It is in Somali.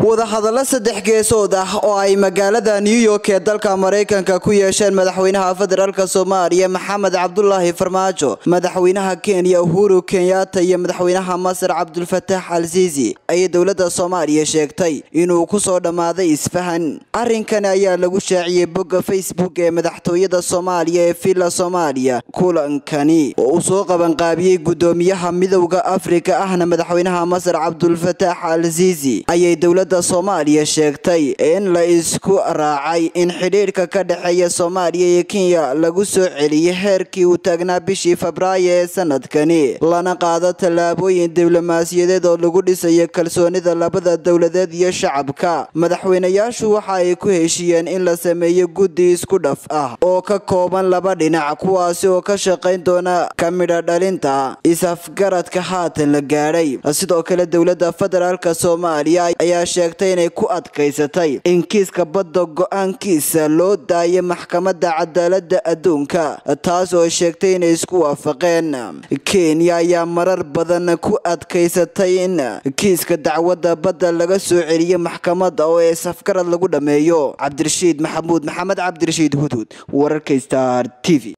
wadahadallo saddex geesood ah oo ay magaalada new york ee dalka maraykanka ku yeesheen madaxweynaha federaalk soomaaliya maxamed cabdulaahi farmaajo madaxweynaha kenya uhuru kenyatta iyo madaxweynaha masar cabdulfataax al siisi ayay dowladda soomaaliya sheegtay inuu kusoo dhammaaday isfahan arrinkani ayaa lagu shaaciyey bogga facebook ee madaxtooyada soomaaliya ee villa soomaaliya kulankani oo uu soo qabanqaabiyey guddoomiyaha midowda afrika ahna madaxweynaha masar cabdulfataax al siisi ayay dowladda soomaaliya sheegtay in la isku raacay in xidhiidhka ka dhexeeya soomaaliya iyo kenya lagu soo celiyay heerkii uu taagnaa bishii febraayo ee sanadkani lana qaado tallaabooyin diblomaasiyadeed oo lagu dhisayo kalsoonida labada dowladeed iyo shacabka madaxweynayaashu waxa ay ku heshiiyeen in la sameeyo guddi isku dhaf ah oo ka kooban laba dhinac kuwaasi oo ka shaqayn doona ka midha dhalinta is-afgaradka haatan la gaadhay sidoo kale dowladda federaalk soomaaliya ayaa sheegtay inay ku adkaysatay in kiiska badda go-aankiisa loo daayo maxkamadda cadaalada adduunka taas oo sheegtay inay isku waafaqeen kenya ayaa marar badan ku adkaysatay in kiiska dacwadda badda laga soo celiyo maxkamadda oo ee safgarad lagu dhammeeyo cabdirashiid maxamuud maxamed cabdirashiid hudhud wararka star t v